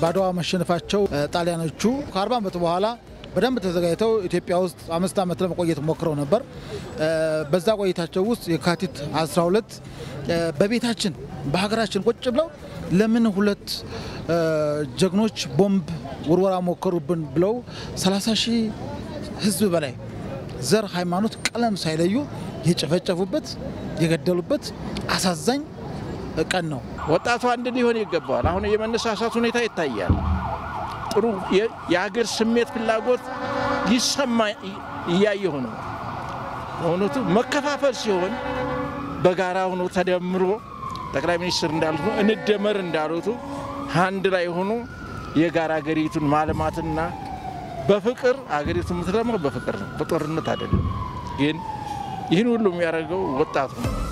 በአድዋ መሸነፋቸው ጣሊያኖቹ ከ40 ዓመት በኋላ በደንብ ተዘጋጅተው ኢትዮጵያ ውስጥ አምስት ዓመት ለመቆየት ሞክረው ነበር። በዛ ቆይታቸው ውስጥ የካቲት 12 በቤታችን በሀገራችን ቁጭ ብለው ለምን ሁለት ጀግኖች ቦምብ ውርወራ ሞከሩብን ብለው 30 ሺህ ሕዝብ በላይ ዘር፣ ሃይማኖት፣ ቀለም ሳይለዩ የጨፈጨፉበት የገደሉበት አሳዛኝ ቀን ነው። ወጣቱ አንድ ሊሆን ይገባዋል። አሁን የመነሳሳት ሁኔታ ይታያል። ጥሩ የሀገር ስሜት ፍላጎት ሊሰማ እያየሁ ነው። በእውነቱ መከፋፈል ሲሆን በጋራ ሆኖ ተደምሮ ጠቅላይ ሚኒስትር እንዳሉት እንደመር እንዳሉቱ አንድ ላይ ሆኖ የጋራ ሀገሪቱን ማልማትና በፍቅር ሀገሪቱ የምትለማው በፍቅር ነው፣ በጦርነት አይደለም። ግን ይህን ሁሉ የሚያደርገው ወጣቱ ነው።